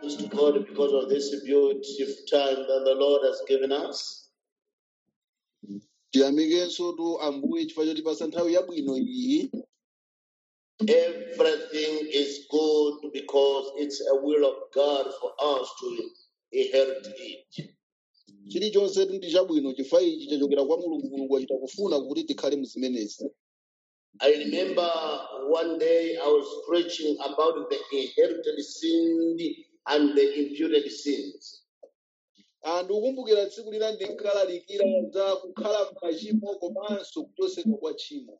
thanks to God because of this beautiful time that the Lord has given us. tiyamikenso tu ambuye chifukwa chotipasa nthawi yabwino iyi Everything is good because it's a will of God for us to inherit it. chilichonse tu ndi chabwino chifukwa ichi chachokera kwa mulungu mulungu achita kufuna kuti tikhale muzimenezi I remember one day I was preaching about the inherited sin and the imputed sins. anthu ukumbukira tsiku lina ndinkalalikira za kukhala machimo komanso kuchosedwa kwa tchimo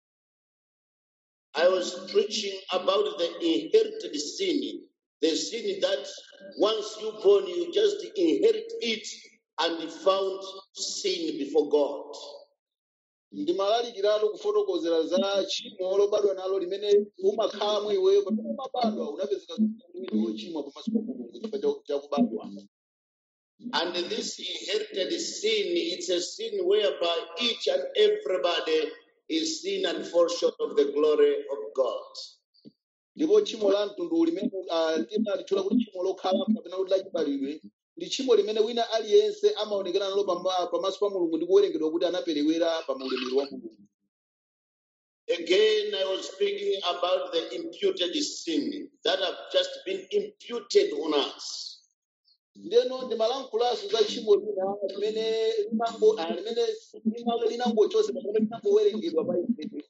I was preaching about the inherited sin, the sin that once you born, you just inherit it and found sin before God. ndimalalikiratu kufotokozera za tchimo lobadwa nalo limene umakhalamo iweyo pamene umabadwa unapezeka kuti wochimwa pamaso pa mulungu chifukwa cha- cha kubadwa And this inherited sin, it's a sin whereby each and everybody is sin and fall short of the glory of God. ndipo tchimo la mtundu limene ah, timalitchula kuti tchimo lokhala kapena kuti lachibalidwe ndi tchimo limene wina aliyense amaonekera nalo pama- pamaso pa mulungu ndi kuwerengedwa kuti anaperewera pa ulemerero wa mulungu Again, I was speaking about the imputed sin that have just been imputed on us. ndeno ndimalankhulaso za tchimo lina limene linango- ah, limene lina- linangochotsedwa kapena linangowerengedwa pa ife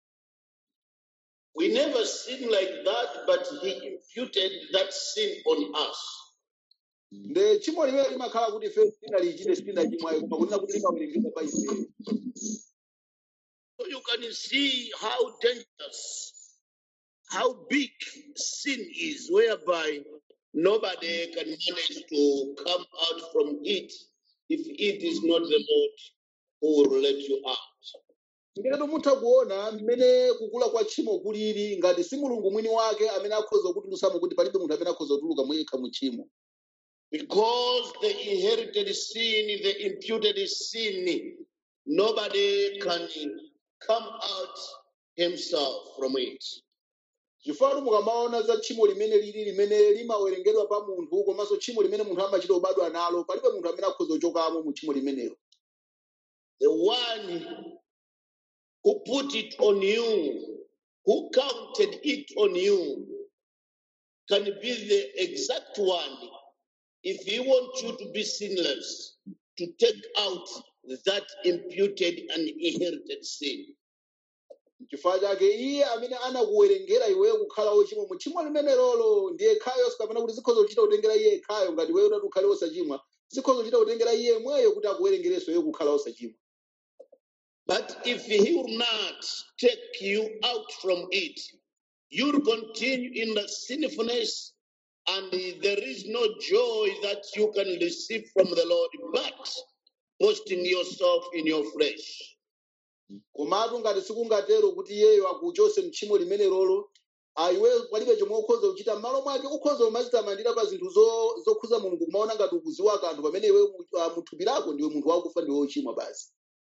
We never sin like that, but He imputed that sin on us. nde tchimo limene limakhala kuti ife tinalichite sitinachimwayo koma kunena kuti limawerengedwa pa ife So you can see how dangerous, how big sin is, whereby nobody can manage to come out from it if it is not the Lord who will let you out. ngati mutha kuona mmene kukula kwa tchimo kulili ngati si mulungu mwini wake amene akhoza kutulutsamo kuti palibe munthu amene akhoza kutuluka mwekha mu tchimo Because the inherited sin, the imputed sin, nobody can come out himself from it. chifukwa mukamaona za tchimo limene lili limene limawerengedwa pa munthu komanso tchimo limene munthu amachita kubadwa nalo palibe munthu amene akhoza kuchokamo mu tchimo limenelo The one who put it on you, who counted it on you, can be the exact one if he wants you to be sinless, to take out that imputed and inherited sin. chifukwa chake iye amene anakuwerengera iweyo kukhala wochimwa mu tchimo limenelolo ndiye khayo kapena kuti zikhoza kuchita kutengera iye khayo ngati iweyo utati ukhale wosachimwa zikhoza kuchita kutengera iye mweyo kuti akuwerengerenso iwe kukhala wosachimwa But if he will not take you out from it, you'll continue in the sinfulness, and there is no joy that you can receive from the Lord, but boasting yourself in your flesh. komatu ngati sikungatero kuti iyeyo akuchose mtchimo limenelolo aiwe palibe chomwe ukhoza kuchita m'malo mwake ukhoza kumadzitamandira pa zinthu zo- zokhuza mulungu kumaona ngati ukuziwa kanthu pamene iwe mu- ah, muthupi lako ndiwe munthu wakufa ndiwe wochimwa basi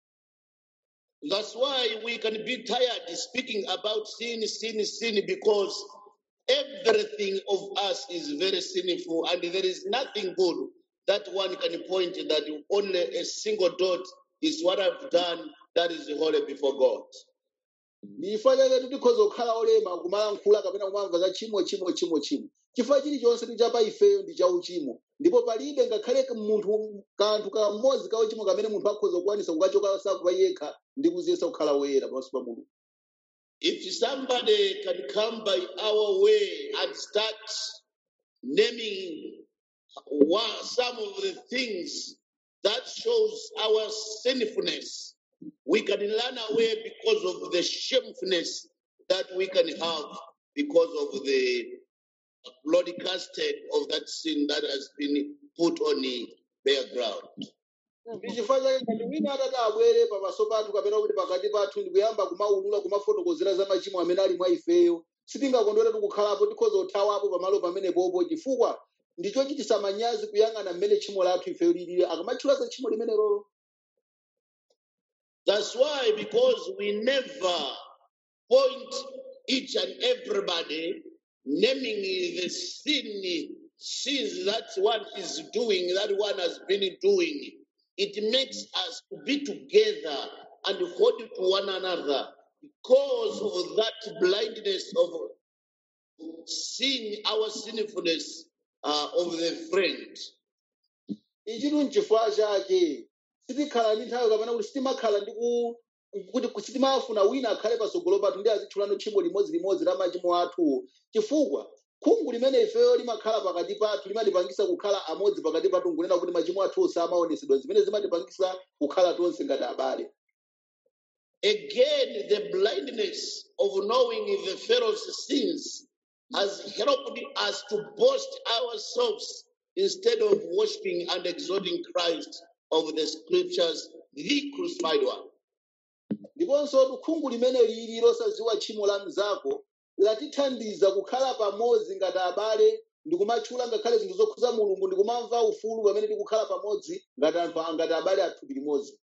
That's why we can be tired speaking about sin, sin, sin, because everything of us is very sinful, and there is nothing good that one can point that only a single dot is what I've done that is holy before God. chifukwa chake tikhoza kukhala olema kumalankhula kapena kumamva za chimo chimo chimo chimo chifukwa chilichonse ndi chapa ifeyo ndi cha uchimo ndipo palibe ngakhale munthu kanthu kamodzi ka uchimo kamene munthu akhoza kukwanisa kukachoka sakupa yekha ndi kuziyesa kukhala woyera pamaso pa mulungu If somebody can come by our way and start naming one, some of the things that shows our sinfulness, we can run away because of the shamefulness that we can have because of the broadcasted of that sin that has been put on the bare ground. ndi chifukwa chake ngati wina atati abwere pamaso pathu kapena kuti pakati pathu ndi kuyamba kumaulula kumafotokozera za machimo amene ali mwa ifeyo sitingakondwere tikukhalapo tikhoza kuthawapo pamalo pamenepopo chifukwa ndichochitisa manyazi kuyang'ana mmene tchimo lathu ifeyo lilili akamatchula za tchimo limenelolo That's why, because we never point each and everybody naming the sin sins that one is doing, that one has been doing, it makes us to be together and hold to one another because of that blindness of seeing our sinfulness uh, of the friend. ichitu nchifukwa chake sitikhala ndi nthawi kapena kuti sitimakhala ndi ku kuti ku- sitimafuna wina akhale patsogolo pathu ndi azitchulano tchimo limodzi la machimo athu chifukwa khungu limene ifeyo limakhala pakati pathu limatipangisa kukhala amodzi pakati pathu nkunena kuti machimo athu samaonesedwa zimene zimatipangisa kukhala tonse ngati abale Again, the blindness of knowing the Pharaoh's sins has helped us to boast ourselves instead of worshiping and exalting Christ of the scriptures, the crucified one. ndiponso khungu limene lili losadziwa tchimo la mnzako latithandiza kukhala pamodzi ngati abale ndikumatchula ngakhale zinthu zokhuza mulungu ndikumamva ufulu pamene tikukhala pamodzi ngati anthu ngati abale athupi limodzi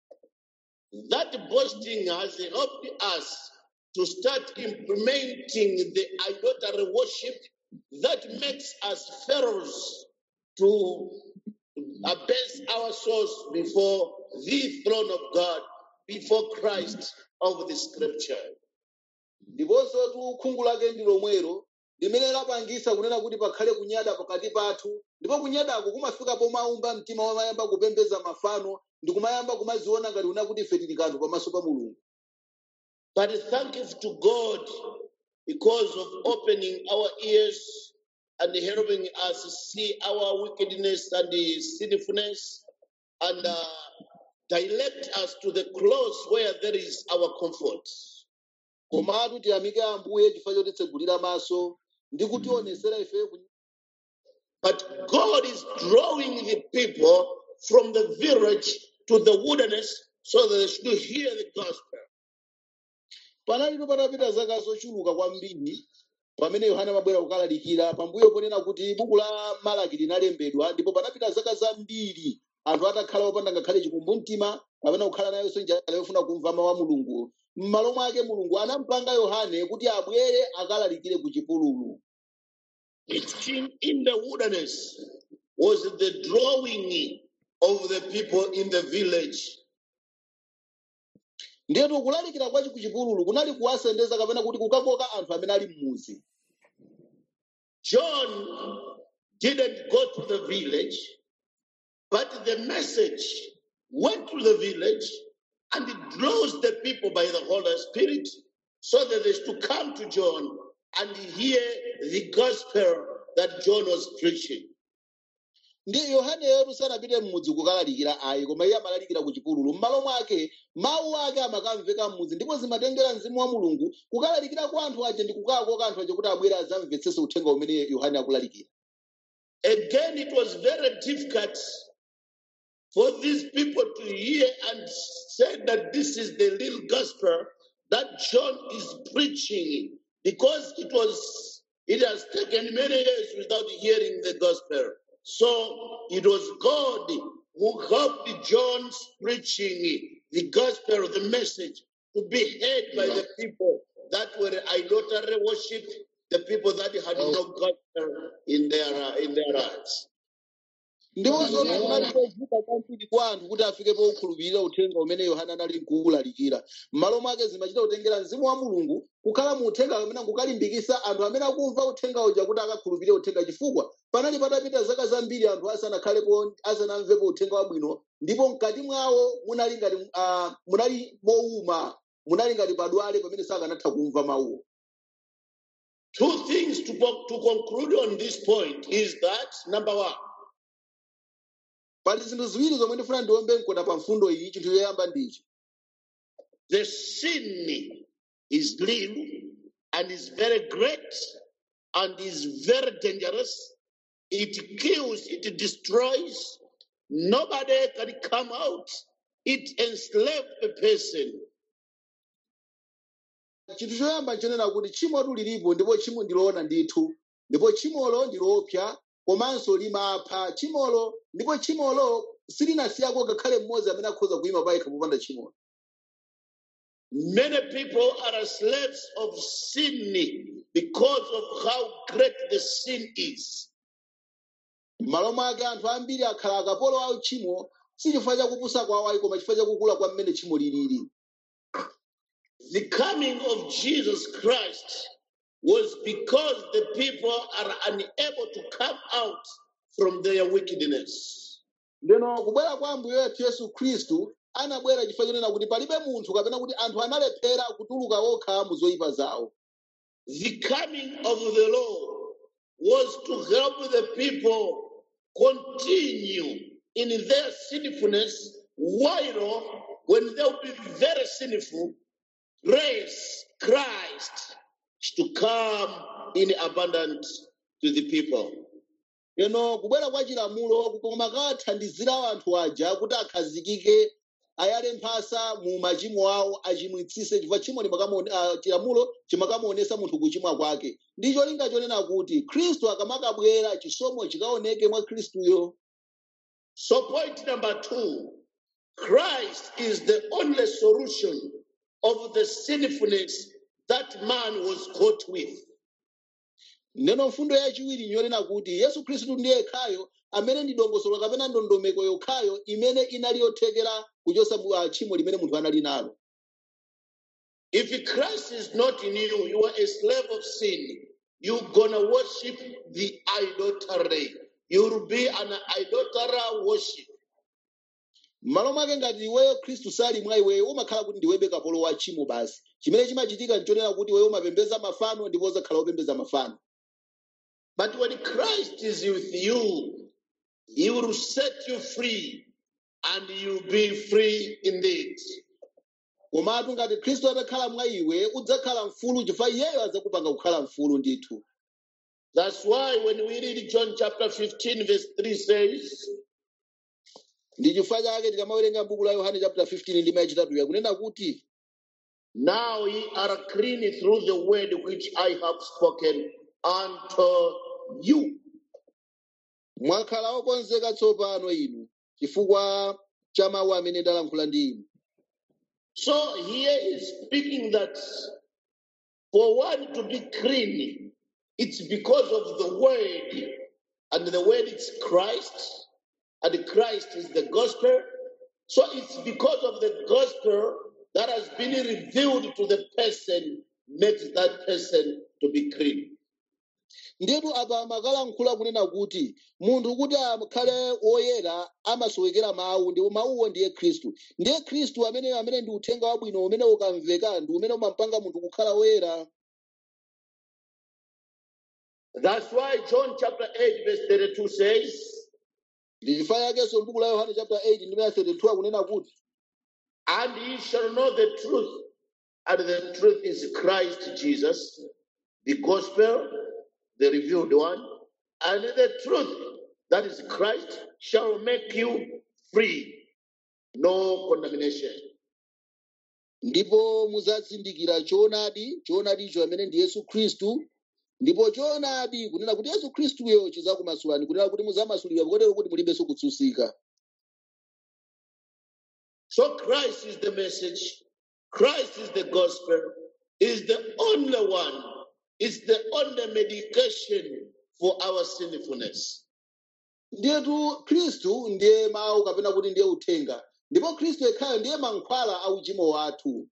That boasting has helped us to start implementing the idolatry worship that makes us pharaohs to abase ourselves before the throne of God, before Christ of the scripture. ndiponso tu khungu lake ndi lomwero limene lapangisa kunena kuti pakhale kunyada pakati pathu ndipo kunyadako kumafika pomaumba mtima wamayamba kupembedza mafano ndi kumayamba kumaziona ngati una kuti ife tili kanthu pamaso pa mulungu But thankful to God because of opening our ears and helping us see our wickedness and the sinfulness and uh, direct us to the close where there is our comfort. komatu tiyamike ambuye chifukwa chotitsegulira maso ndi kutionesera ifeyo ku- But God is drawing the people from the village to the wilderness so that they should hear the gospel. panalipo patapita zaka zochuluka kwambiri pamene yohana amabwera kukalalikira pambuyo ponena kuti buku la malaki linalembedwa ndipo panapita zaka zambiri anthu atakhala opanda ngakhale chikumbu mtima kapena kukhala nayonso njala yofuna kumva mawu a mulungu m'malo mwake mulungu anampanga yohane kuti abwere akalalikire ku chipululu It's in, in the wilderness was the drawing of the people in the village. ndiyetu kulalikira kwachi ku chipululu kunali kuwasendeza kapena kuti kukakoka anthu amene ali m'muzi John didn't go to the village, but the message went to the village and it draws the people by the Holy Spirit so that they should come to John and hear the gospel that John was preaching. ndi yohaneyo sanapite m'mudzi kukalalikira ayi koma iye amalalikira ku chipululu m'malo mwake mawu ake amakamveka m'mudzi ndipo zimatengera mzimu wa mulungu kukalalikira kwa anthu aja ndi kukakoka anthu aja kuti abwere adzamvetsese uthenga umene yohane akulalikira Again, it was very difficult for these people to hear and say that this is the real gospel that John is preaching because it was it has taken many years without hearing the gospel. So it was God who helped John's preaching the gospel, the message, to be heard by the people that were idolatry worship, the people that had no gospel in their uh, in their hearts. ndiponso kunali kovuta kwambiri kwa anthu kuti afike pokhulupirira uthenga umene yohane anali kuwulalikira m'malo mwake zimachita kutengera mzimu wa mulungu kukhala mu uthenga amene kukalimbikisa anthu amene akumva uthenga uja kuti akakhulupirire uthenga chifukwa panali patapita zaka zambiri anthu asanakhalepo asanamvepo uthenga wabwino ndipo mkati mwawo munali ngati uh, munali mowuma munali ngati padwale pamene sakanatha kumva mawuwo Two things to, co- to conclude on this point is that number one, pali zinthu ziwiri zomwe ndifuna ndiombe mkota pa mfundo iyi chinthu choyamba ndichi the sin is real and is very great and is very dangerous. It kills, it destroys. Nobody can come out. It enslaves a person. chinthu choyamba nchonena kuti tchimotu lilipo ndipo tchimo ndiloona ndithu ndipo tchimolo ndiloopsa komanso limapha tchimolo ndipo tchimolo silinasiyako ngakhale mmodzi amene akhoza kuyima payekha popanda tchimolo Many people are slaves of sin because of how great the sin is. m'malo mwake anthu ambiri akhala akapolo a tchimo si chifukwa chakupusa kwawo ayi koma chifukwa chakukula kwa mmene tchimo lilili The coming of Jesus Christ was because the people are unable to come out from their wickedness. ndeno kubwera kwa ambuye wathu yesu khristu anabwera chifukwa chonena kuti palibe munthu kapena kuti anthu analephera kutuluka okha mu zoyipa zawo The coming of the Lord was to help the people continue in their sinfulness while when they'll be very sinful, grace, Christ to come in abundance to the people. leno kubwera kwa chilamulo kukoma kathandizira anthu aja kuti akhazikike ayale mphasa mu machimo awo achimwitsise chifukwa tchimo limakamuone- ah, chilamulo chimakamuonesa munthu kuchimwa kwake ndi cholinga chonena kuti khristu akamakabwera chisomo chikaoneke mwa khristuyo So, point number two Christ is the only solution of the sinfulness that man was caught with. neno mfundo yachiwiri nyonena kuti yesu khristu ndiye yekhayo amene ndi dongosolo kapena ndondomeko yokhayo imene inali yothekera kuchosa mu- ah, tchimo limene munthu anali nalo If Christ is not in you, you are a slave of sin. You're gonna worship the idolatry. You'll be an idolater worship. m'malo mwake ngati iweyo khristu sali mwa iweyo umakhala kuti ndiwebe kapolo wa tchimo basi chimene chimachitika nchonena kuti iweyo umapembedza mafano ndipo uzakhala wopembedza mafano But when Christ is with you, He will set you free and you'll be free indeed. komatu ngati khristu atakhala mwa iwe udzakhala mfulu chifukwa iyeyo adzakupanga kukhala mfulu ndithu That's why when we read John chapter 15, verse 3 says, ndi chifukwa chake tikamawerenga buku la yohane chapter 15 ndima yachitatu yakunena kuti Now ye are clean through the word which I have spoken unto you. mwakhala okonzeka tsopano inu chifukwa cha mawu amene ndalankhula ndi inu So here is speaking that for one to be clean, it's because of the word, and the word is Christ, and Christ is the gospel. So it's because of the gospel that has been revealed to the person, makes that person to be clean. ndiyetu apa amakalankhula kunena kuti munthu kuti akhale woyera amasowekera mawu ndipo mawuwo ndiye khristu ndiye khristu amene amene ndi uthenga wabwino umene ukamveka ndi umene umampanga munthu kukhala woyera That's why John chapter 8, verse 32 says, ndi chifukwa chakenso m'buku la yohane chapter 8 ndime ya 32 akunena kuti And ye shall know the truth, and the truth is Christ Jesus, the gospel, the revealed one, and the truth that is Christ shall make you free. No condemnation. ndipo muzazindikira choonadi choonadicho amene ndi yesu khristu ndipo choonadi kunena kuti yesu khristuyo chizakumasulani kunena kuti muzamasulidwa kotero kuti mulibenso kutsutsika So Christ is the message, Christ is the gospel, is the only one, is the only medication for our sinfulness. ndiyetu khristu ndiye mawu kapena kuti ndiye uthenga ndipo khristu yekhayo ndiye mankhwala a uchimo wathu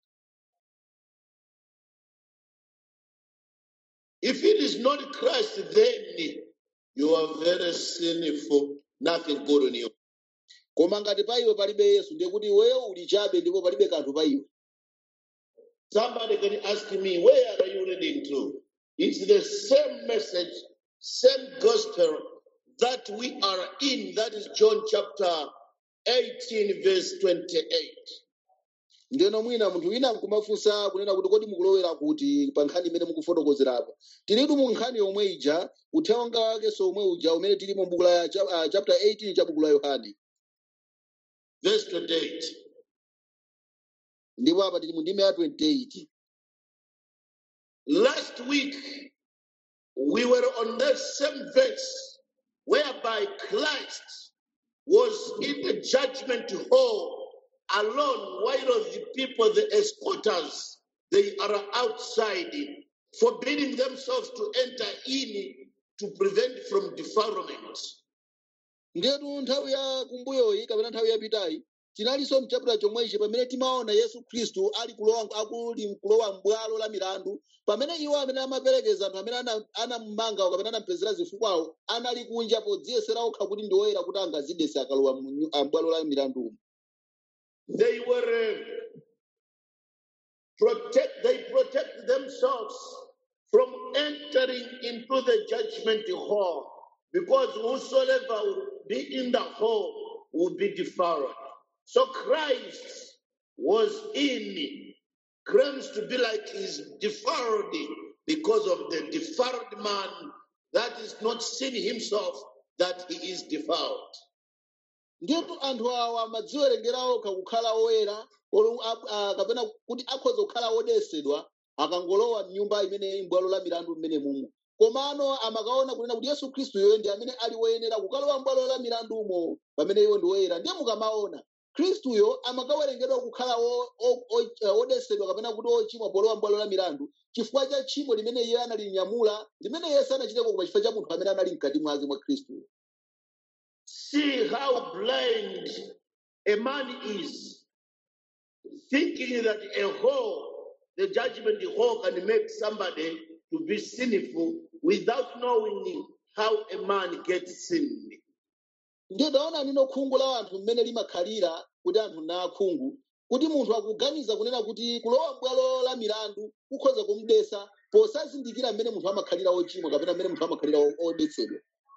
If it is not Christ, then you are very sinful, nothing good on you. koma ngati pa iwe palibe yesu ndiye kuti iweyo uli chabe ndipo palibe kanthu pa iwe Somebody can ask me, where are you reading to? It's the same message, same gospel that we are in. That is John chapter 18, verse 28. ndiyeno mwina munthu wina nkumafunsa kunena kuti kodi mukulowera kuti pa nkhani imene mukufotokozerapo tilitu mu nkhani yomwe ija uthenga wakenso omwe uja umene tili mu buku la cha- ah, chapter 18 cha buku la yohane Verse 28. ndipo apa tili mu ndime ya 28 Last week, we were on that same verse whereby Christ was in the judgment hall alone while the people, the escorters, they are outside, forbidding themselves to enter in to prevent from defilement. ndetu nthawi ya kumbuyoyi kapena nthawi yapitayi tinalinso mchapita chomwechi pamene timaona yesu khristu ali kulowa akuli kulowa m'bwalo la milandu pamene iwo amene amaperekeza anthu amene ana- anamumanga kapena anampezera zifukwawo anali kunja podziyesera okha kuti ndi oyera kuti angazidese akalowa mu nyu- ah, m'bwalo la milandumo They were uh, protect they protect themselves from entering into the judgment hall because whosoever will be in the hall will be defiled. So Christ was in claims to be like he's defiled because of the defiled man that is not seen himself that he is defiled. ndipo anthu awa amadziwerengera okha kukhala oyera olo- a- a- kapena kuti akhoza kukhala odesedwa akangolowa mnyumba imene m'bwalo la milandu mmene mumo komano amakaona kunena kuti yesu khristuyo ndi amene ali woyenera kukalowa m'bwalo la milandumo pamene iwo ndi woyera ndiye mukamaona khristuyo amakawerengedwa kukhala o- o- o- eh, odesedwa kapena kuti ochimwa polowa m'bwalo la milandu chifukwa cha tchimo limene iye analinyamula limene yesu anachiteko koma chifukwa cha munthu amene anali mkati mwake mwa khristuyo See how blind a man is, thinking that a hole, the judgment hole, can make somebody to be sinful without knowing how a man gets sinned. ndiye taona nino khungu la anthu mmene limakhalira kuti anthu na akhungu kuti munthu akuganiza kunena kuti kulowa m'bwalo la milandu kukhoza kumudesa posazindikira mmene munthu amakhalira ochimwa kapena mmene munthu amakhalira o- odetsedwa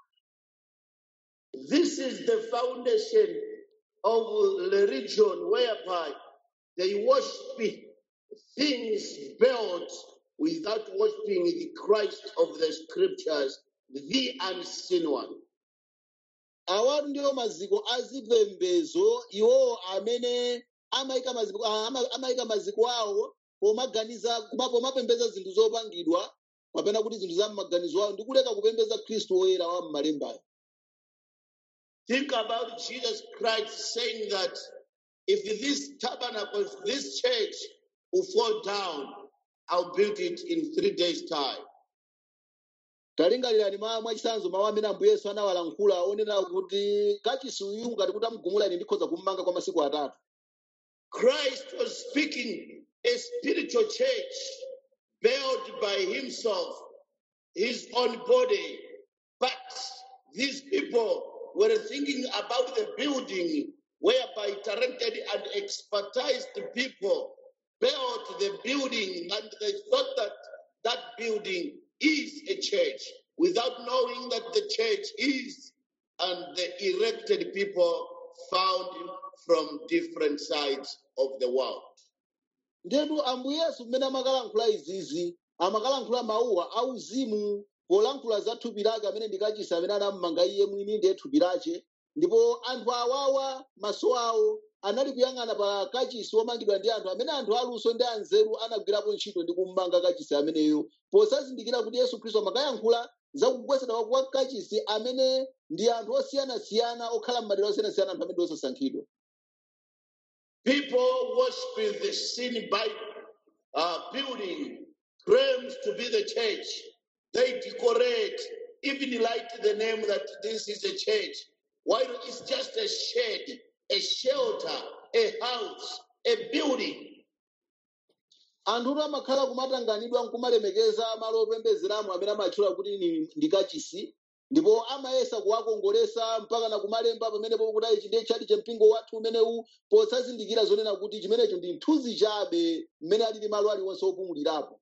This is the foundation of the religion whereby they worship things built without worshiping the Christ of the scriptures, the unseen one. awatu ndiwo maziko azipembedzo iwowo amene amayika maziko ah, ama- amayika maziko awo pomaganiza kuma- pomapembedza zinthu zopangidwa kapena kuti zinthu za m'maganizo awo ndi kuleka kupembedza khristu woyera wa m'malembayo Think about Jesus Christ saying that if this tabernacle, if this church will fall down, I'll build it in three days' time. talingalirani mwa mwachisanzo mawu amene ambuye yesu anawalankhula onena kuti kachisi uyu ngati kuti amugumula ine ndikhoza kummanga kwa masiku atatu Christ was speaking a spiritual church built by himself, his own body. But these people were thinking about the building whereby talented and expertised people built the building and they thought that that building is a church without knowing that the church is and the erected people found from different sides of the world. ndetu ambuye yesu mmene amakalankhula izizi amakalankhula mawuwa auzimu polankhula za thupi lake amene ndi kachisi amene anammanga iye mwini ndiye thupi lache ndipo anthu awawa maso awo anali kuyang'ana pa kachisi womangidwa ndi anthu amene anthu aluso ndi anzeru anagwirapo ntchito ndi kummanga kachisi ameneyo posazindikira kuti yesu khristu amakayankhula za kugwesedwa kwa kachisi amene ndi anthu osiyanasiyana okhala m'madera osiyanasiyana anthu amene ndi osasankhidwa People worship the sin by uh, building claims to be the church. They decorate, even write the name that this is a church, while it's just a shed, a shelter, a house, a building. anthutu amakhala kumatanganidwa nkumalemekeza malo opembedzeramo amene amatchula kuti ni- ndi kachisi ndipo amayesa kuwakongolesa mpaka na kumalemba pamenepo kuti ichi ndiye chali champingo wathu umenewu posazindikira zonena kuti chimenecho ndi mthunzi chabe mmene alili malo aliwonse opumulirapo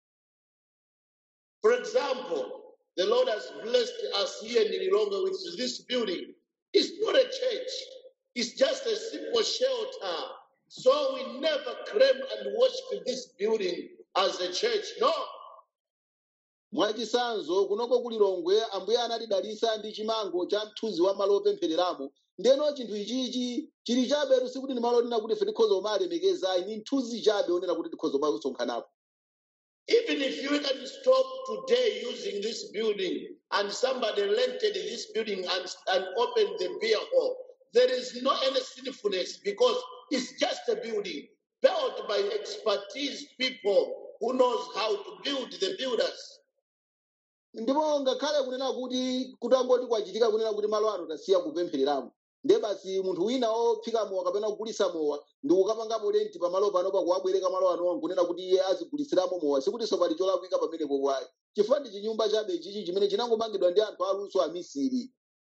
For example, the Lord has blessed us here in Lilongwe with this building. It's not a church, it's just a simple shelter. So we never claim and worship this building as a church. No, mwachisanzo kunoko ku Lilongwe ambuye anatidalitsa ndi chimango cha mthunzi wa malo opemphereramo ndeno chinthu ichichi chili chabe sikuti ndi malo onena kuti ife tikhoza kumalemekeza ni mthunzi chabe onena kuti tikhoza kumasonkhanapo even if you can stop today using this building and somebody rented this building and, and opened the beer hall, there is no any sinfulness because it's just a building built by expertise people who knows how to build the builders. ndipo ngakhale kunena kuti kutangoti kwachitika kunena kuti malo ano tasiya kupemphereramo ndiye basi munthu wina ophika mowa kapena kugulisa mowa ndi kukapangapo lenti pamalo panopa kuwabwereka malo anowa nkunena kuti iye azigulisiramo mowa sikutinso pali cholakwika pamenepo kwayi chifukwa ndi chinyumba chabe chichi chimene chinangomangidwa ndi anthu aluso amisiri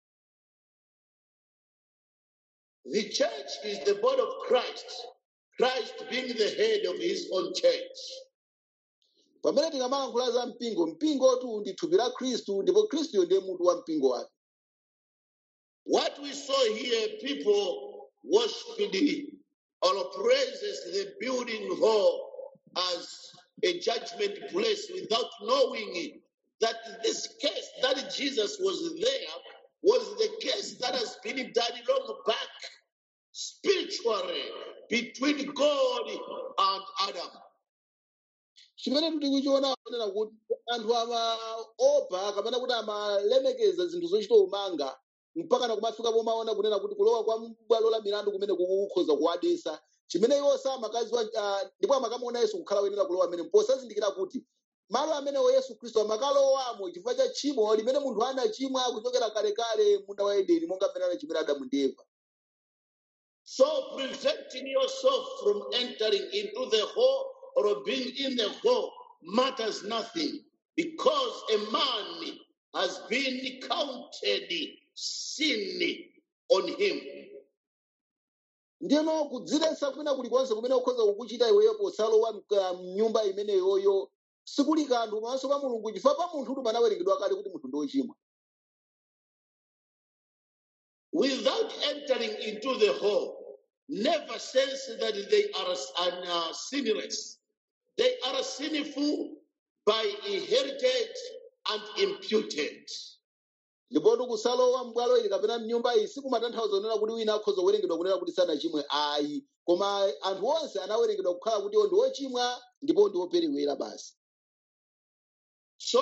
The church is the body of Christ, Christ being the head of his own church. pamene tikamalankhula za mpingo mpingotu ndi thupi la khristu ndipo khristuyo ndiye mutu wa mpingo wake What we saw here, people worshiping or praises the building hall as a judgment place without knowing that this case that Jesus was there was the case that has been done long back spiritually between God and Adam. chimene tikuchiona kunena kuti anthu amaopa kapena kuti amalemekeza zinthu zochita umanga mpaka na kumafika pomaona kunena kuti kulowa kwa bwalo la milandu kumene kukukhoza kuwadesa chimene iwo samakaziwa ah, ndipo amakamaona yesu kukhala woyenera kulowa amene posazindikira kuti malo amenewo yesu khristu amakalowamo chifukwa cha tchimo limene munthu anachimwa kuchokera kalekale munda wa edeni monga mmene anachimwira adamu ndi eva So preventing yourself from entering into the hall or being in the hall matters nothing because a man has been counted sin on him. ndiyeno kudziletsa kwina kulikonse kumene ukhoza kukuchita iweyo posalowa mka- mnyumba imeneyoyo sikuli kanthu pamaso pa mulungu chifukwa pa munthutu panawerengedwa kale kuti munthu ndi wochimwa Without entering into the hall, never sense that they are uh, sinless. They are sinful by inherited and imputed. ndipotu kusalowa m'bwalo ili kapena mnyumba iyi sikumatanthauza kunena kuti wina akhoza kuwerengedwa kunena kuti sanachimwe ayi koma anthu onse anawerengedwa kukhala kuti iwo ndi ochimwa ndipo ndi operewera basi So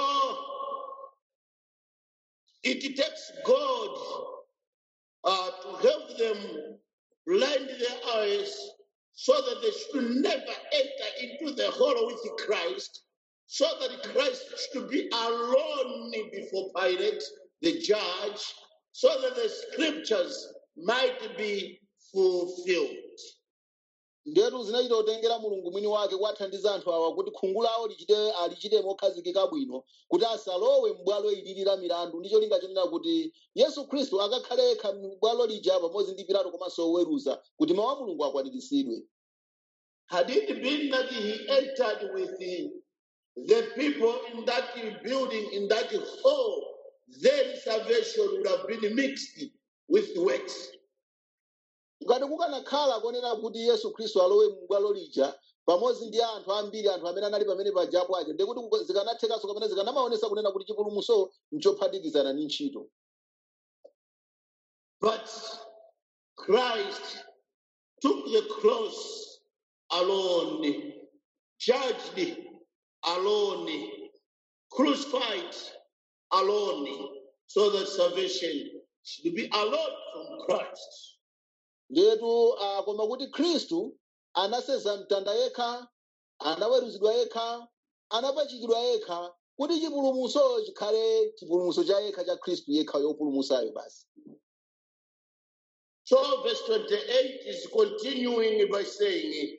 it takes God uh, to help them blind their eyes so that they should never enter into the hall with Christ, so that Christ should be alone before Pilate, the judge, so that the scriptures might be fulfilled. ndetu zinachita kutengera mulungu mwini wake kuwathandiza anthu awa kuti khungu lawo lichite alichite mokhazikika bwino kuti asalowe m'bwalo ilili la milandu ndicho linga chonena kuti yesu khristu akakhale yekha m'bwalo lija pamodzi ndi pilato komanso oweruza kuti mawu a mulungu akwaniritsidwe Had it been that he entered with the, the people in that building, in that hall, then salvation would have been mixed with works. ngati kukanakhala konena kuti yesu khristu alowe m'bwalo lija pamodzi ndi anthu ambiri anthu amene anali pamene pajapo aja ndiye kuti kuka- zikanathekanso kapena zikanamaonesa kunena kuti chipulumutso nchophatikizana ndi ntchito But Christ took the cross alone, judged alone, crucified alone, so that salvation should be alone from Christ. ndiyetu uh, koma kuti khristu anaseza mtanda yekha anaweruzidwa yekha anapachikidwa yekha kuti chipulumutso chikhale chipulumutso cha yekha cha khristu yekha yopulumutsayo basi So, verse 28 is continuing by saying,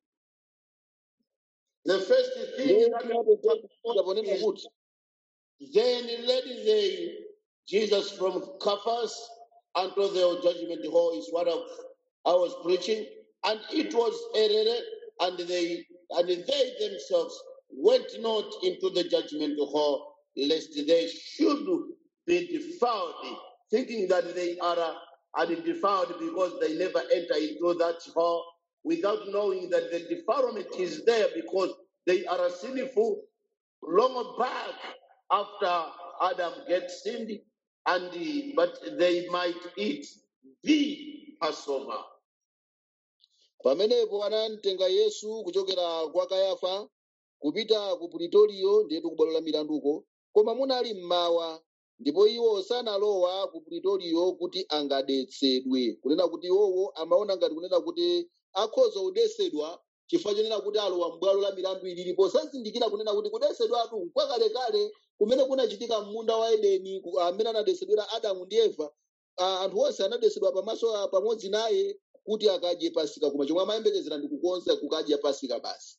the first thing that ponena kuti then led they Jesus from Caiaphas unto the judgment hall is what of- I was preaching, and it was early, and they and they themselves went not into the judgment hall, lest they should be defiled, thinking that they are uh, are defiled because they never enter into that hall, without knowing that the defilement is there because they are sinful long back after Adam gets sinned, and the- but they might eat the Passover. pamenepo anamtenga yesu kuchokera kwa kayafa kupita ku puritoriyo ndiyetu ku bwalo la milanduko koma munali mmawa ndipo iwo sanalowa ku puritoriyo kuti angadetsedwe kunena kuti iwowo amaona ngati kunena kuti akhoza kudetsedwa chifukwa chonena kuti alowa m'bwalo la milandu ilili posazindikira kunena kuti kudesedwatu kwakalekale kumene kunachitika m'munda wa edeni ku- amene anadesedwera adamu ndi eva ah, anthu onse anadesedwa pamaso ah, pamodzi naye kuti akadye pasika koma chomwe amayembekezera ndi kukonza kukadya pasika basi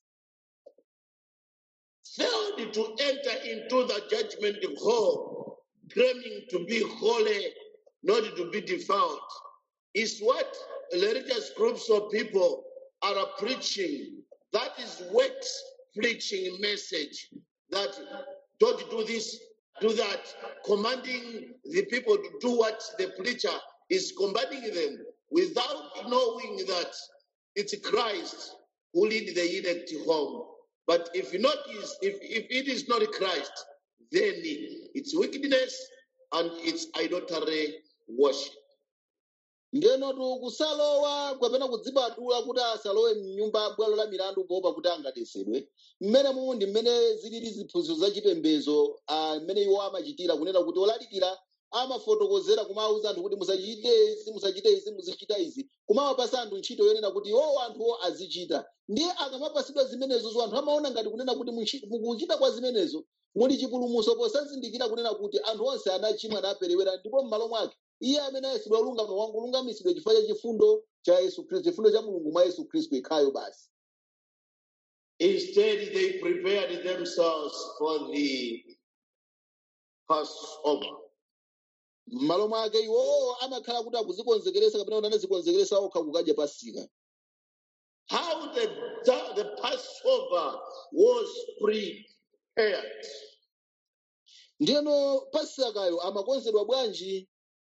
failed to enter into the judgment hall, claiming to be holy, not to be defiled, is what religious groups of people are preaching. That is wet preaching message that don't do this, do that, commanding the people to do what the preacher is commanding them without knowing that it's Christ who lead the elect home. But if not is if, if it is not Christ, then it's wickedness and it's idolatry worship. ndenotu kusalowa kapena kudzibadula kuti asalowe mnyumba bwalo la milandu poopa kuti angadesedwe mmene mumu ndi mmene zilili ziphunzitso zachipembedzo ah, mmene iwo amachitira kunena kuti olalikira amafotokozera kumawuza anthu kuti musachite izi musachite izi muzichita izi kumawapasa anthu ntchito yonena kuti iwowo anthuwo azichita ndiye akamapasidwa zimenezozo anthu amaona ngati kunena kuti muchi- mukuchita kwa zimenezo muli chipulumutso posazindikira kunena kuti anthu onse anachimwa naperewera ndipo m'malo mwake iye amene ayesedwa olungama wangolungamisidwa chifukwa cha chifundo cha yesu khristu chifundo cha mulungu mwa yesu khristu ikhayo basi Instead, they prepared themselves for the Passover. m'malo mwake iwowo amakhala kuti akuzikonzekeresa kapena kuti anazikonzekeresa okha kukadya pasika How the, the Passover was prepared. ndiyeno pasikayo amakonzedwa bwanji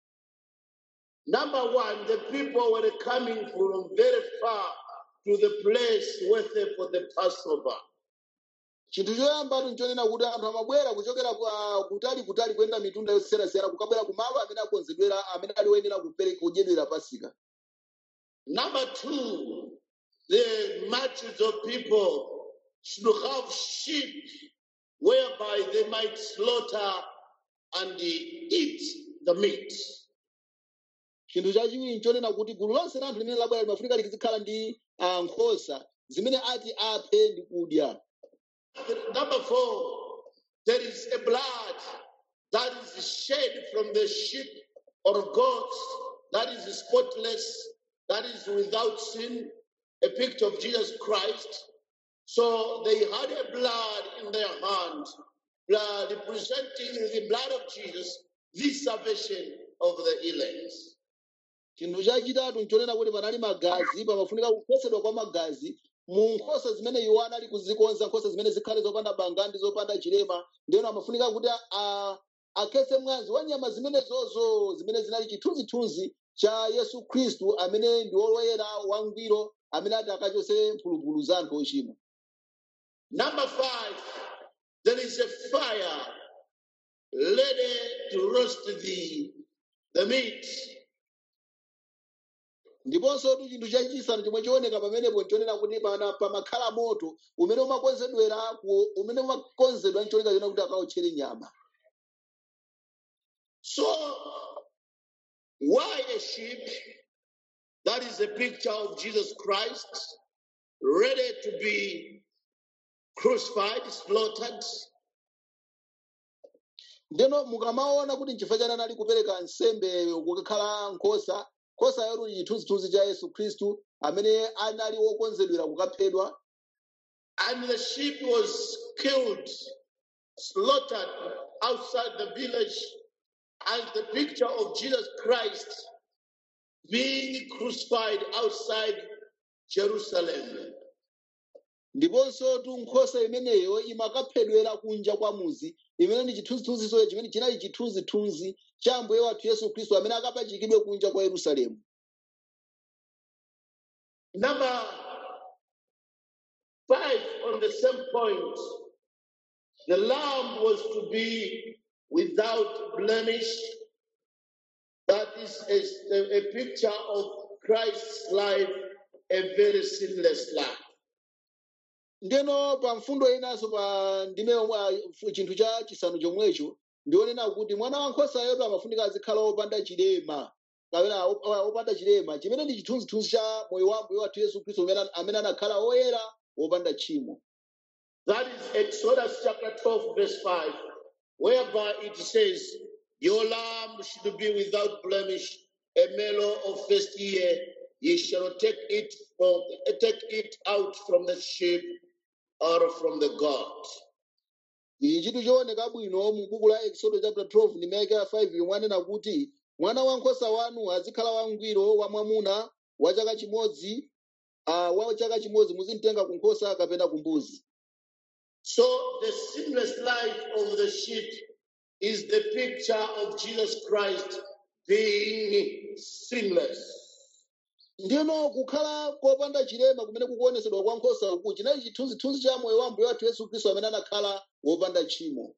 Number one, the people were coming from very far to the place waiting for the Passover. chinthu choyambatu nchonena kuti anthu amabwera kuchokera kwa- kutali kutali kuyenda mitunda yosiyanasiyana kukabwera kumalo amene akonzedwera amene ali oyenera kupereka kudyedwera pasika Number two, the masses of people should have sheep whereby they might slaughter and eat the meat. chinthu chachiwiri nchonena kuti gulu lonse la anthu limene labwera limafunika likizikhala ndi ah, nkhosa zimene ati aphe ndi kudya Number four, there is a blood that is shed from the sheep or goats that is spotless, that is without sin, a picture of Jesus Christ. So they had a blood in their hand, blood representing the blood of Jesus, the salvation of the elect. chinthu chachitatu nchonena kuti panali magazi pamafunika kukhosedwa kwa magazi mu nkhosa zimene iwo anali kuzikonza nkhosa zimene zikhale zopanda banga ndi zopanda chilema ndiyeno amafunika kuti a- akhetse mwazi wa nyama zimenezozo zimene zinali chithunzithunzi cha yesu khristu amene ndi woyera wangwiro amene ati akachotse mphulupulu za anthu ochimwa Number five, there is a fire ready to roast the, the meat. ndiponso tu chinthu chachisanu chomwe chioneka pamenepo nchonena kuti pana pamakhala moto umene umakonzedwera ku- umene umakonzedwa nchoneka chona kuti akawotchere nyama So, why a sheep? That is a picture of Jesus Christ, ready to be crucified, slaughtered. ndeno mukamaona kuti nchifukwa chani anali kupereka nsembe kukakhala nkhosa nkhosa yotu chithunzithunzi cha yesu khristu amene anali wokonzedwera kukaphedwa And the sheep was killed, slaughtered outside the village as the picture of Jesus Christ being crucified outside Jerusalem. ndiponso tu nkhosa imeneyo imakaphedwera kunja kwa muzi imene ndi chithunzithunziso chimene chinali chithunzithunzi cha ambuye wathu yesu khristu amene akapachikidwe kunja kwa yerusalemu Number five, on the same point, the lamb was to be without blemish. That is a, a- a picture of Christ's life, a very sinless life. ndeno pa mfundo inanso pa ndime yomwe a- chinthu cha chisanu chomwecho ndionena kuti mwana wankhosa yoto amafunika azikhala wopanda chilema kapena op- opanda chilema chimene ndi chithunzithunzi cha moyo wa mbuye wathu yesu khristu amene amene anakhala oyera wopanda tchimo That is Exodus chapter 12, verse 5, whereby it says, Your lamb should be without blemish, a male of first year. Ye shall take it from take it out from the sheep or from the goat. ichi chinthu chooneka bwino mu buku la exodo chapter 12 ndi meke ya 5 yomwe anena kuti mwana wankhosa wanu azikhala wangwiro wamwamuna wa chaka chimodzi uh, wa chaka chimodzi muzimtenga ku nkhosa kapena ku mbuzi So the sinless life of the sheep is the picture of Jesus Christ being sinless. ndino kukhala kopanda chilema kumene kukuonesedwa kwa nkhosa uku chinali chithunzithunzi cha moyo wa mbuye wathu yesu khristu amene anakhala wopanda tchimo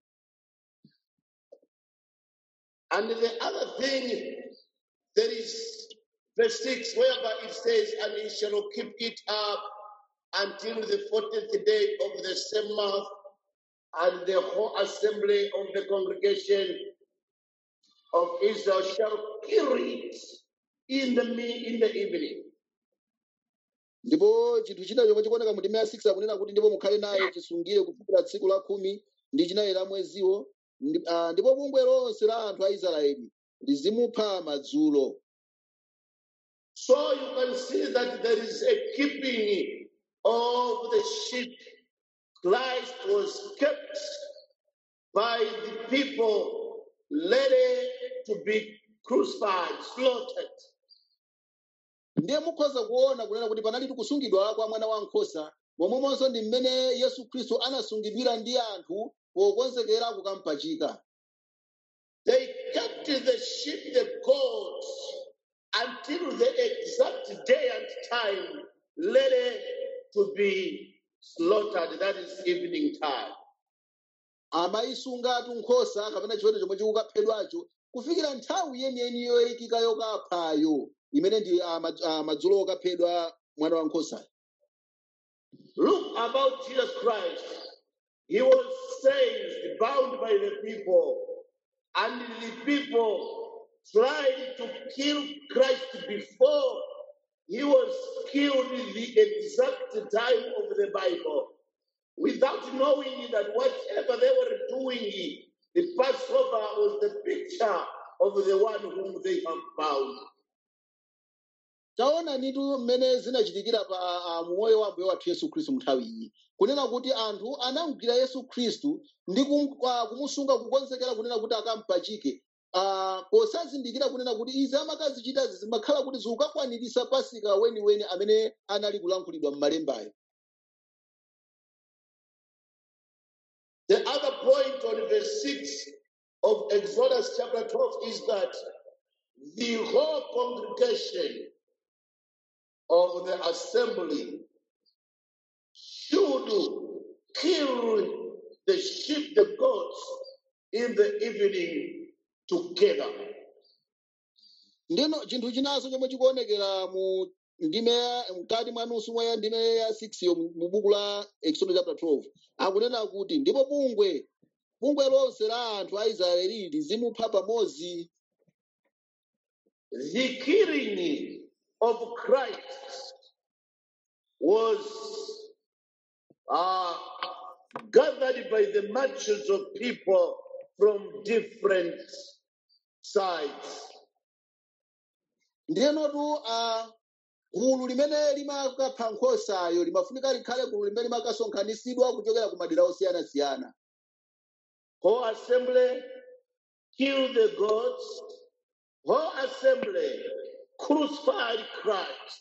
And the other thing, there is verse 6, whereby it says, And he shall keep it up until the 14th day of the same month, and the whole assembly of the congregation of Israel shall kill it in the me- in the evening. ndipo chinthu china chomwe chikuoneka mu ndime ya 6 akunena kuti ndipo mukhale naye chisungire kufikira tsiku la khumi ndi chinayi la mweziwo Ndi- ah, ndipo bungwe lonse la anthu a israeli lizimupha madzulo So you can see that there is a keeping of the sheep. Christ was kept by the people ready to be crucified, slaughtered. ndiye mukhoza kuona kunena kuti panali kusungidwa kwa mwana wankhosa momwemonso ndi mmene yesu khristu anasungidwira ndi anthu pokonzekera kukampachika They kept the sheep, the goats, until the exact day and time ready to be slaughtered. That is evening time. amayisungatu nkhosa kapena chiweto chomwe chikukaphedwacho kufikira nthawi yeniyeni yoyikika yokaphayo imene ndi ah, madz- ah, madzulo okaphedwa mwana wankhosayo Look about Jesus Christ. He was seized, bound by the people, and the people tried to kill Christ before he was killed in the exact time of the Bible, without knowing that whatever they were doing, the Passover was the picture of the one whom they have bound. taona nitu mmene zinachitikira pa ah, moyo wa mbuye wathu yesu khristu nthawi iyi kunena kuti anthu anamugwira yesu khristu ndi kum- ah, kumusunga kukonzekera kunena kuti akampachike Ah, posazindikira kunena kuti izi amakazichitazi zimakhala kuti zikukakwanirisa pasika weniweni amene anali kulankhulidwa m'malembayo The other point on verse 6 of Exodus chapter 12 is that the whole congregation of the assembly should kill the sheep, the goats in the evening together. ndino chinthu chinanso chomwe chikuonekera mu ndime ya- mkati mwa nusu mwa ya ndime ya 6 yo mu mu buku la exodus chapter 12 akunena kuti ndipo bungwe bungwe lonse la anthu a israeli lizimupha pamodzi The killing of Christ was uh, gathered by the multitudes of people from different sides. ndinotu a gulu limene limakapha nkhosayo limafunika likhale gulu limene limakasonkhanitsidwa kuchokera ku madera osiyanasiyana Whole assembly killed the goats. Whole assembly crucified Christ.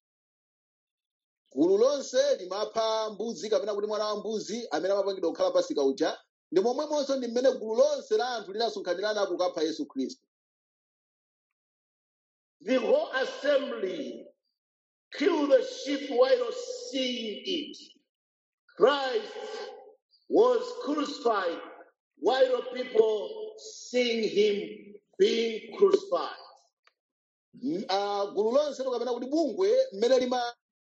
gulu lonse limapha mbuzi kapena kuti mwana wa mbuzi amene amapangidwa kukhala pasika uja ndi momwemonso ndi mmene gulu lonse la anthu linasonkhanirana kukapha yesu khristu The whole assembly killed the sheep while seeing it. Christ was crucified while people seeing him being crucified. M- ah, gulu lonse kapena kuti bungwe mmene lima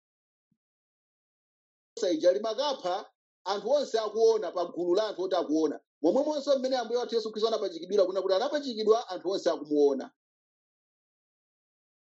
ija limakapha anthu onse akuona pa gulu la anthu oti akuona momwemonso mmene ambuye wathu yesu khristu anapachikidwira kuna kuti anapachikidwa anthu onse akumuona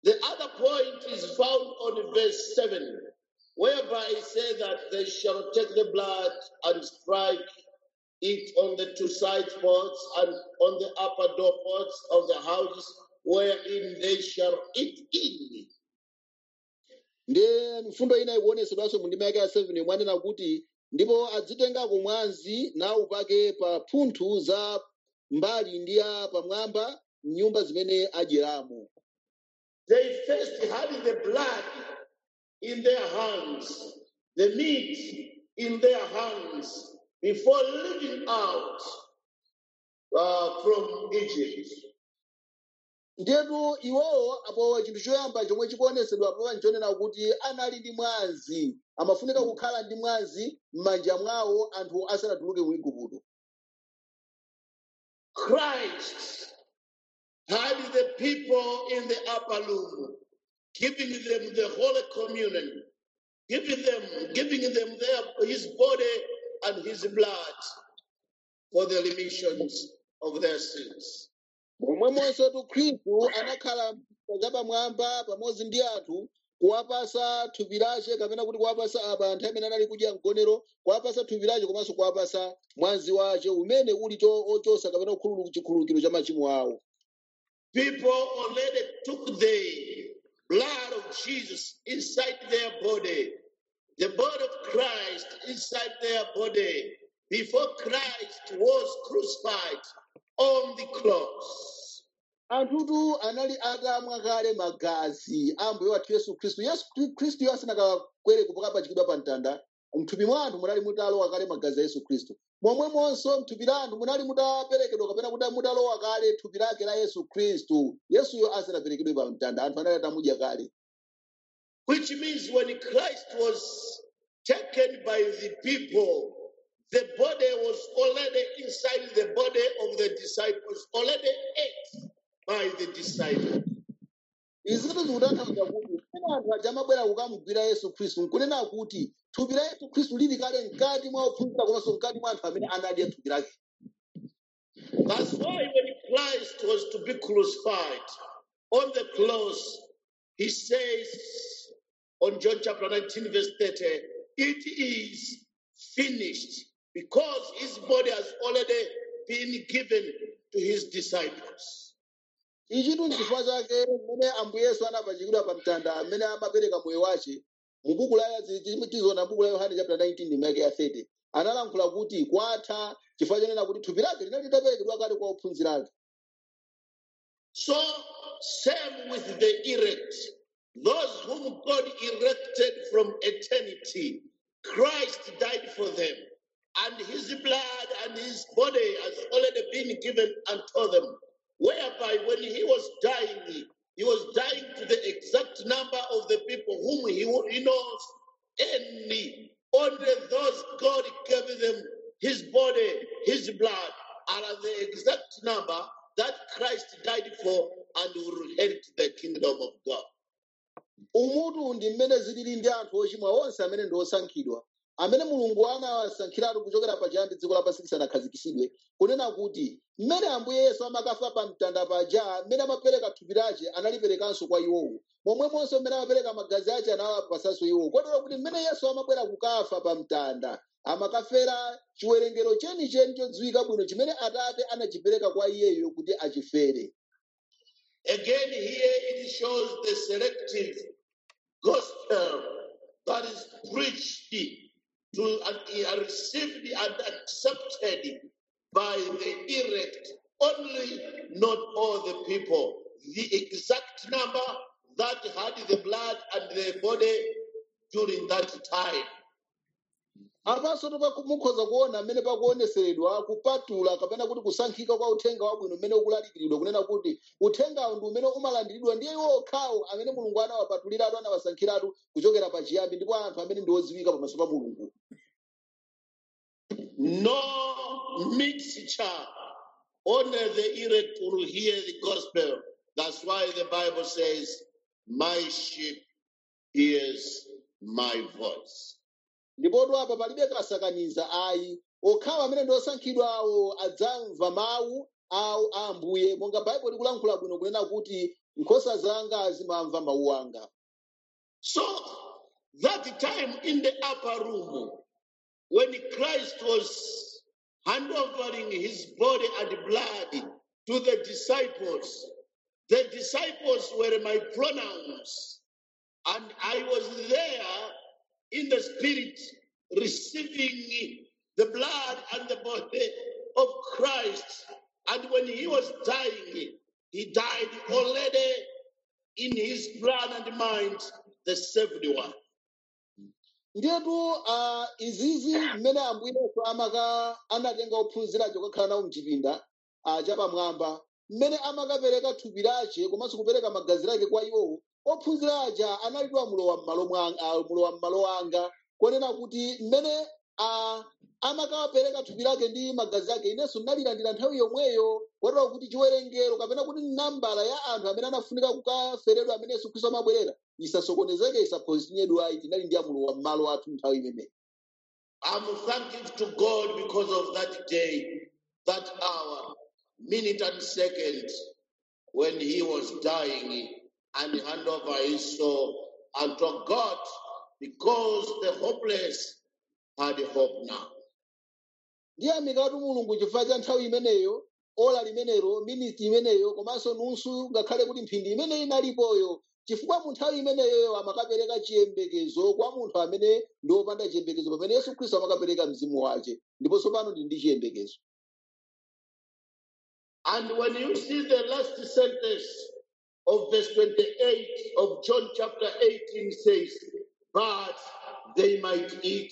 The other point is found on verse 7, whereby it says that they shall take the blood and strike it on the two side ports and on the upper door ports of the houses wherein they shall eat in. ndiye mfundo ina ikuonesedwanso mu ndima yake ya 7 mwanena kuti ndipo adzitengako mwazi naupake pa mphuthu za mbali ndi ya pamwamba nyumba zimene adyeramo They first had the blood in their hands, the meat in their hands, before leaving out uh, from Egypt. ndetu iwowo apo chinthu choyamba chomwe chikuonesedwa papa nchonena kuti anali ndi mwazi amafunika kukhala ndi mwazi m'manja mwawo anthu asanatuluke mu igupto Christ had the people in the upper room, giving them the Holy Communion, giving them, giving them their, his body and his blood for the remissions of their sins. momwemonso tu khristu anakhala zapamwamba pamodzi ndi anthu kuwapasa thupi lace kapena kuti kuwapasa apa anthu amene anali kudya mgonero kuwapasa thupi lace komanso kuwapasa mwazi wace umene uli cho- ochosa kapena kukhululu- chikhululukiro cha machimo awo People already took the blood of Jesus inside their body, the body of Christ inside their body, before Christ was crucified on the cross. anthutu anali atamwa kale magazi a mbuye wathu yesu khristu yesu Khri- khristu asanakakwere kupachikidwa pa mtanda mthupi mwa anthu munali mutalowa kale magazi a yesu khristu momwemonso mthupi la anthu munali mutaperekedwa kapena kuti mutalowa kale thupi lake la yesu khristu yesuyo asanaperekedwe pa mtanda anthu anali atamudya kale Which means when Christ was taken by the people, the body was already inside the body of the disciples, already ate by the disciples. izitu zikutanthauza kuti pamene anthu aja amabwera kukamugwira yesu khristu nkunena kuti thupi la yesu khristu lili kale mkati mwa ophunzira komanso mkati mwa anthu amene anadya thupi lake That's why when Christ was to be crucified on the cross, he says on John chapter 19, verse 30, it is finished because his body has already been given to his disciples. ichitu n'chifukwa chake mmene ambuye yesu anapachikidwa pa mtanda amene amapereka moyo wace mu buku la tizoona buku la yohane chapter 19 ndime ya 30 analankhula kuti kwatha chifukwa chonena kuti thupi lake linali litaperekedwa kale kwa ophunzira ake So, same with the elect, those whom God erected from eternity. Christ died for them, and his blood and his body has already been given unto them. Whereby, when he was dying, he was dying to the exact number of the people whom he, he knows, only, only those God gave them his body, his blood, are the exact number that Christ died for and will inherit the kingdom of God. umutu ndi mmene zilili ndi anthu ochimwa onse amene ndi osankhidwa amene mulungu anawasankhiratu kuchokera pachiyambi dziko lapansi lisanakhazikitsidwe kunena kuti mmene ambuye yesu amakafa pa mtanda paja mmene amapereka thupi lace analiperekanso kwa iwowo momwemonso mmene amapereka magazi ace anawapasanso iwowo kotero kuti mmene yesu amabwera kukafa pa mtanda amakafera chiwerengero chenicheni chodziwika bwino chimene atate anachipereka kwa iyeyo kuti achifere Again, here it shows the selective gospel that is preached to and are received and accepted by the elect, only not all the people. The exact number that had the blood and the body during that time. apanso mukhoza kuona mmene pakuoneseredwa kupatula kapena kuti kusankhika kwa uthenga wabwino mmene ukulalikiridwa kunena kuti uthengawo ndi umene umalandiridwa ndiye iwo okhawo amene mulungu anawapatuliratu anawasankhiratu kuchokera pachiyambi ndipo anthu amene ndi odziwika pamaso pa mulungu No mixture. Only the elect will hear the gospel. That's why the Bible says, My sheep hears my voice. ndipotu apa palibe kasakaniza ayi okhawo amene ndi osankhidwa awo adzamva mawu awu a ambuye monga baibulo likulankhula bwino kunena kuti nkhosa zanga zimamva mawu anga So that time in the upper room, when Christ was handovering his body and blood to the disciples, the disciples were my pronouns, and I was there in the spirit receiving the blood and the body of Christ. And when he was dying, he died already in his plan and mind, the saved one. ndiyetu uh, izizi mmene ambuye yesu amaka anatenga ophunzira aja kukhala nawo mchipinda uh, chapamwamba mmene amakapereka thupi lace komanso kupereka magazi lake kwa iwowo ophunzira aja analiwa mulowa m'malo mwanga uh, mulowa m'malo anga konena kuti mmene uh, amakapereka thupi lake ndi magazi ake inenso ndinalilandira nthawi yomweyo kotero kuti chiwerengero kapena kuti nambala ya anthu amene anafunika kukaferedwa amene yesu khristu amabwerera isasokonezeke isaphwanyidwa ayi tinali ndi amulowa m'malo athu nthawi imeneyi I'm thankful to God because of that day, that hour, minute and second when he was dying and hand over his soul unto God because the hopeless had hope now. ndiyamikatu mulungu chifukwa cha nthawi imeneyo ola limenelo miniti imeneyo komanso nunsu ngakhale kuti mphindi imeneyi inalipoyo chifukwa mu nthawi imeneyoyo amakapereka chiyembekezo kwa munthu amene ndi wopanda chiyembekezo pamene yesu khristu amakapereka mzimu wace ndiponso pano ndi ndi chiyembekezo And when you see the last sentence of verse 28 of John chapter 18 says, But they might eat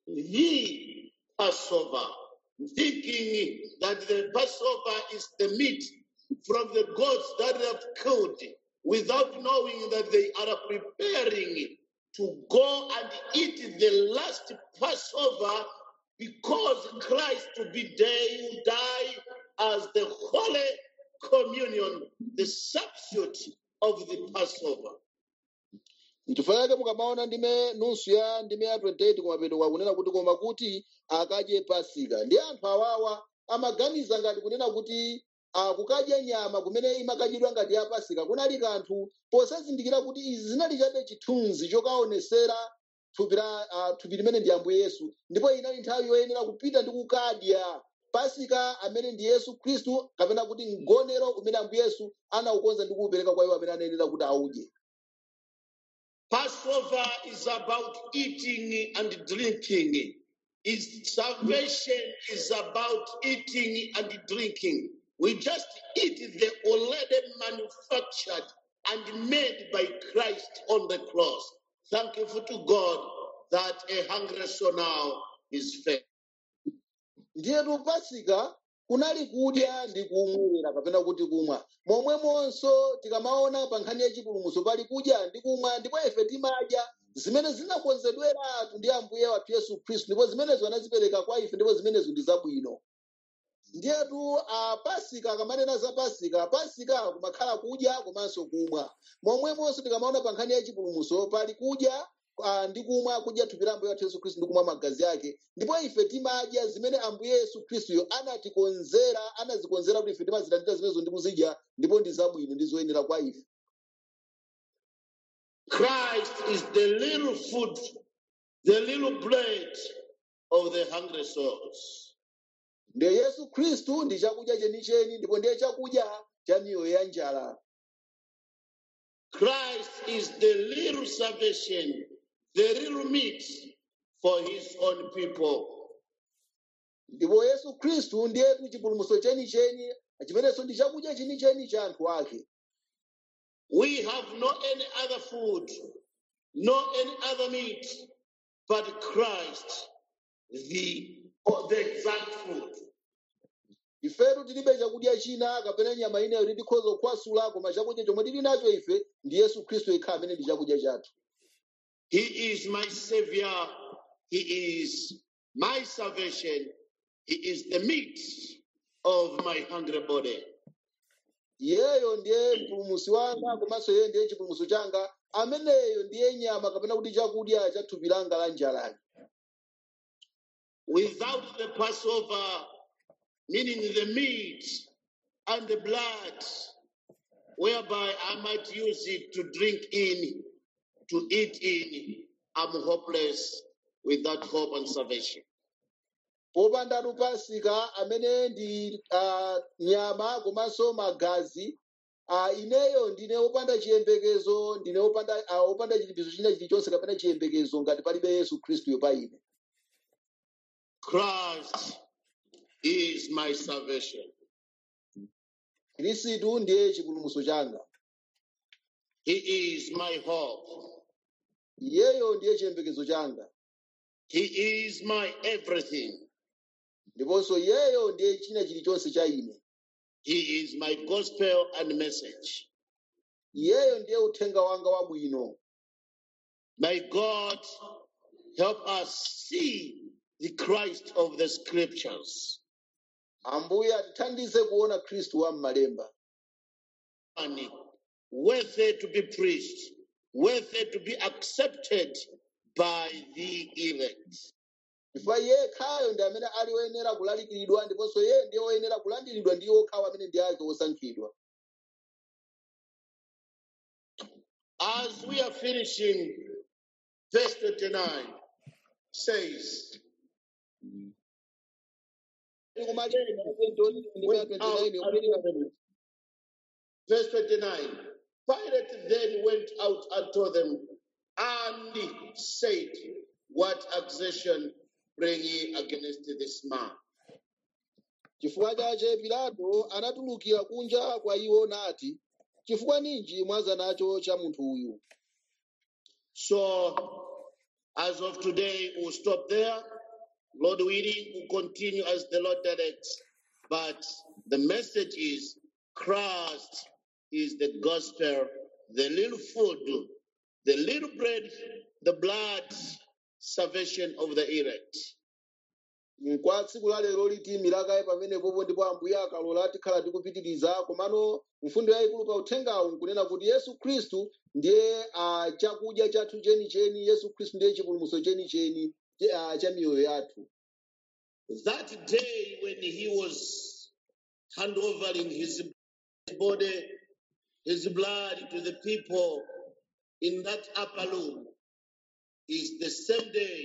the Passover, thinking that the Passover is the meat from the goats that they have killed, without knowing that they are preparing to go and eat the last Passover because Christ to be there will die as the Holy Communion, the substitute of the Passover. nchifukwa chake mukamaona ndime nunsu ya ndime ya 28 kumapeto kwakunena kuti koma kuti akadye pasika ndi anthu awawa amaganiza ngati kunena kuti uh, kukadya nyama kumene imakadyedwa ngati ya pasika kunali kanthu posazindikira kuti izi zinali chabe chithunzi chokaonesera thupi la uh, thupi limene ndi ambuye yesu ndipo inali nthawi yoyenera kupita ndi kukadya pasika amene ndi yesu khristu kapena kuti mgonero umene ambuye yesu anaukonza ndi kuupereka kwa iwo amene anayenera kuti audye Passover is about eating and drinking. Its salvation is about eating and drinking. We just eat the already manufactured and made by Christ on the cross. Thank you for to God that a hungry soul now is fed. ndiyetu pasika kunali kudya ndi kumwera kapena kuti kumwa momwemonso tikamaona pa nkhani ya chipulumutso pali kudya ndi kumwa ndipo ife timadya zimene zinakonzedweratu ndi ambuye wathu yesu khristu ndipo zimenezo anazipereka kwa ife ndipo zimenezo ndi zabwino ndiyetu a pasika akamanena za pasika pasika kumakhala kudya komanso kumwa momwemonso tikamaona pa nkhani ya chipulumutso pali kudya ah, ndi kumwa kudya thupi la ambuye wathu yesu khristu ndi kumwa magazi ake ndipo ife timadya zimene ambuye yesu khristuyo anatikonzera anazikonzera kuti ife timazilandira zimenezo ndi kuzidya ndipo ndi zabwino ndi zoyenera kwa ife Christ is the little food, the little bread of the hungry souls. ndiye yesu khristu ndi chakudya chenicheni ndipo ndiye chakudya cha miyoyo ya njala Christ is the little salvation, the little meat for his own people. ndipo yesu khristu ndiyetu chipulumutso chenicheni chimenenso ndi chakudya chenicheni cha anthu ake We have no any other food, no any other meat, but Christ, the, the exact food. ifetu tilibe chakudya china kapena nyama ina yoti tikhoza kukhwasula koma chakudya chomwe tili nacho ife ndi yesu khristu yekha amene ndi chakudya chathu He is my savior. He is my salvation. He is the meat of my hungry body. iyeyo ndiye mpulumutsi wanga komanso iye ndiye chipulumutso changa ameneyo ndiye nyama kapena kuti chakudya cha thupi langa la njalali Without the Passover, meaning the meat and the blood, whereby I might use it to drink in, to eat in. I'm hopeless without hope and salvation. popandatu pasika amene ndi uh, nyama komanso magazi uh, ineyo ndine wopanda chiyembekezo ndine wopanda uh, wopanda chilipizo china chilichonse kapena chiyembekezo ngati palibe yesu khristuyo pa ine Christ is my salvation. khristu ndiye chipulumutso changa He is my hope. iyeyo ndiye chiyembekezo changa He is my everything. ndiponso iyeyo ndiye china chilichonse cha ine He is my gospel and message. iyeyo ndiye uthenga wanga wabwino May God help us see the Christ of the scriptures. ambuye atithandize kuona khristu wa m'malemba And worthy to be preached, worthy to be accepted by the elect. chifukwa iye khayo ndi amene ali woyenera kulalikiridwa ndiponso iye ndiye woyenera kulandiridwa ndi okhawo amene ndi ake osankhidwa As we are finishing, verse 29 says, went out and told them, verse 29 Pilate then went out and told them, and said, What accusation bring ye against this man? chifukwa chache pilato anatulukira kunja kwa iwo nati chifukwa ninji mwaza nacho cha munthu uyu So, as of today, we'll stop there. Lord willing, we'll continue as the Lord directs. But the message is Christ is the gospel, the little food, the little bread, the blood, salvation of the elect. kwa tsiku la lero liti milakayi pamenepopo ndipo ambuye akalola tikhala tikupitiriza komano mfundo yayikulu pa uthengawu nkunena kuti yesu khristu ndiye uh, chakudya chathu chenicheni yesu khristu ndiye chipulumutso chenicheni uh, cha miyoyo yathu That day when he was handovering his body, his blood to the people in that upper room is the same day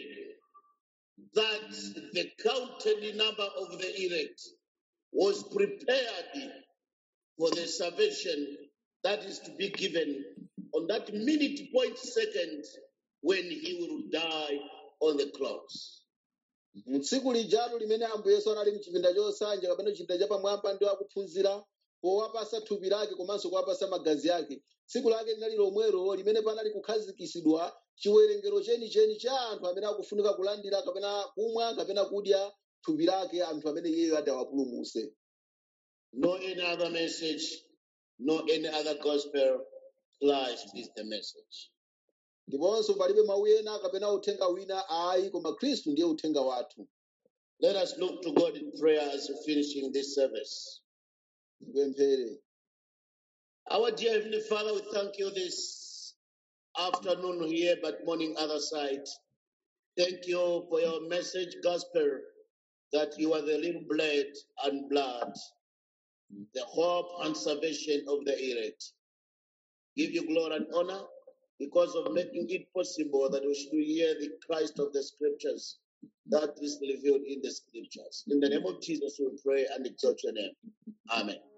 that the counted number of the elect was prepared for the salvation that is to be given on that minute point second when he will die on the cross. mtsiku lijalo limene ambuye yesu anali mchipinda chosanja kapena chipinda chapamwamba ndi akuphunzira powapasa thupi lake komanso kuwapasa magazi ake tsiku lake linali lomwelo limene panali kukhazikisidwa chiwerengero chenicheni cha anthu amene akufunika kulandira kapena kumwa kapena kudya thupi lake anthu amene iyeyo ati awapulumuse No any other message, no any other gospel. Christ is the message. ndiponso palibe mawu ena kapena uthenga wina ayi koma khristu ndiye uthenga wathu Let us look to God in prayer as we're finishing this service. tipemphere Our dear Heavenly Father, we thank you this afternoon here, but morning other side. Thank you for your message, gospel, that you are the little bread and blood, the hope and salvation of the elect. Give you glory and honor because of making it possible that we should hear the Christ of the scriptures that is revealed in the scriptures. In the name of Jesus, we pray and exalt your name. Amen.